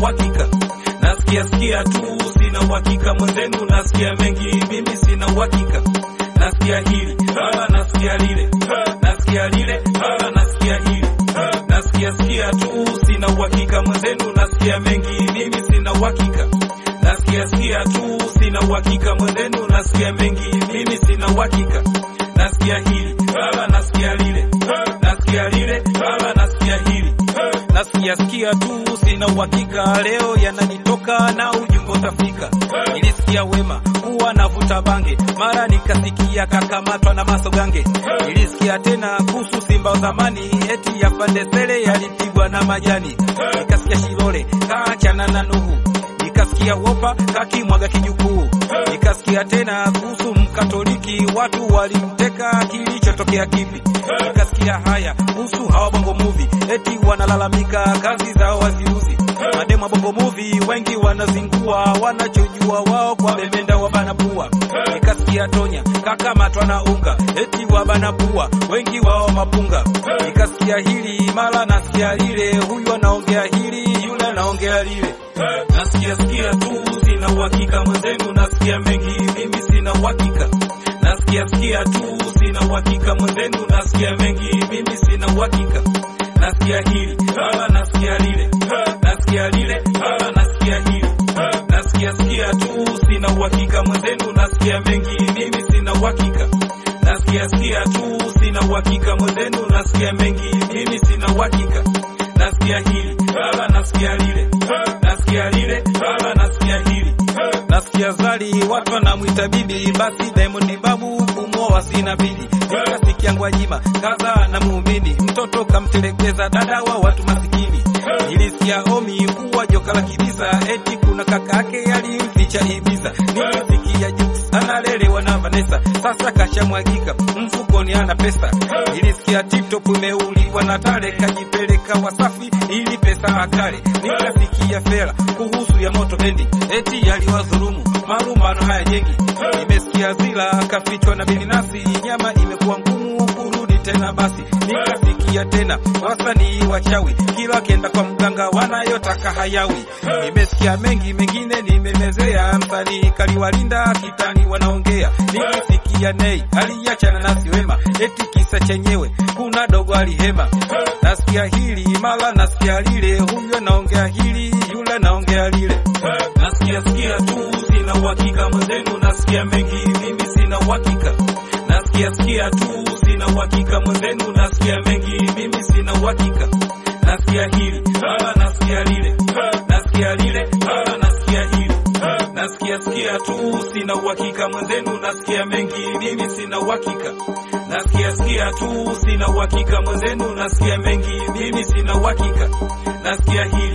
uhakika. Nasikia sikia tu, sina uhakika mwenzenu, nasikia mengi, mimi sina uhakika. Nasikia hili ah, nasikia lile ah, nasikia lile ah, nasikia hili ah, nasikia sikia tu, sina uhakika mwenzenu, nasikia mengi, mimi sina uhakika. Nasikia sikia tu, sina uhakika mwenzenu, nasikia mengi, mimi sina uhakika. Nasikia hili ah, nasikia lile ah, nasikia lile ah, nasikia hili ah, nasikia sikia tu, sina uhakika. Leo yananitoka na ujumbe utafika. Nilisikia wema kuwa navuta bange, mara nikasikia kakamatwa na masogange. Nilisikia tena kuhusu Simba wa zamani, eti ya Pandesele yalipigwa na majani. Nikasikia Shilole kaachana na Nuhu nikasikia wopa kakimwaga kijukuu. Nikasikia tena kuhusu Mkatoliki, watu walimteka, kilichotokea kipi? Nikasikia haya kuhusu hawa bongo movie, eti wanalalamika kazi zao waziuzi. Mademu wa bongo movie wengi wanazingua, wanachojua wao kwa bemenda wabana pua. Nikasikia Tonya kakamatwa na unga, eti wabana pua, wengi wao mapunga. Nikasikia hili mara nasikia lile, huyu anaongea hili, yule anaongea lile. Nasikia sikia tu, sina uhakika mwenzenu, nasikia mengi, mimi sina uhakika. Nasikia sikia tu, sina uhakika mwenzenu, nasikia mengi, mimi sina uhakika. Nasikia hili ah, nasikia lile ah, nasikia lile ah, nasikia hili ah, nasikia sikia tu, sina uhakika mwenzenu, nasikia mengi, mimi sina uhakika. Nasikia sikia tu, sina uhakika mwenzenu, nasikia mengi, mimi sina uhakika. Nasikia hili ah, nasikia lile ah, nasikia lile ah, nasikia hili ah, nasikia zali watu wanamwita bibi, basi Diamond babu kumwoa sina bidi. Nikasikia Gwajima kaza na muumini, mtoto kamtelekeza dada wa watu masikini. Nilisikia Omi kuwa joka la kibisa, eti kuna kaka yake alimficha Ibiza. Nilisikia Jux analelewa na Vanessa, sasa kashamwagika mfukoni ana pesa. Nilisikia TikTok imeuliwa na Tale, kajipeleka Wasafi ili pesa akale. Nikasikia Fela kuhusu ya moto bendi, eti yaliwadhulumu marumbano haya jengi. Nimesikia Zila kafichwa na Bilinasi, nyama imekuwa ngumu kurudi tena basi. Nikasikia tena wasanii wachawi, kila kenda kwa mganga wanayotaka hayawi. Nimesikia mengi mengine nimemezea, msanii kaliwalinda kitani wanaongea. Nikasikia Nei aliachana nasi wema, eti kisa chenyewe kuna dogo alihema. Nasikia hili mara nasikia lile, huyu anaongea hili, yule anaongea lile. Nasikia sikia tu, sina uhakika mwenzenu, nasikia mengi, mimi sina uhakika. Nasikia sikia tu, sina uhakika mwenzenu, nasikia mengi, mimi sina uhakika. Nasikia hili ah, nasikia lile ah, nasikia lile ah, nasikia hili ah, nasikia sikia tu, sina uhakika mwenzenu, nasikia mengi, mimi sina uhakika. Nasikia sikia tu, sina uhakika mwenzenu, nasikia mengi, mimi sina uhakika. Nasikia hili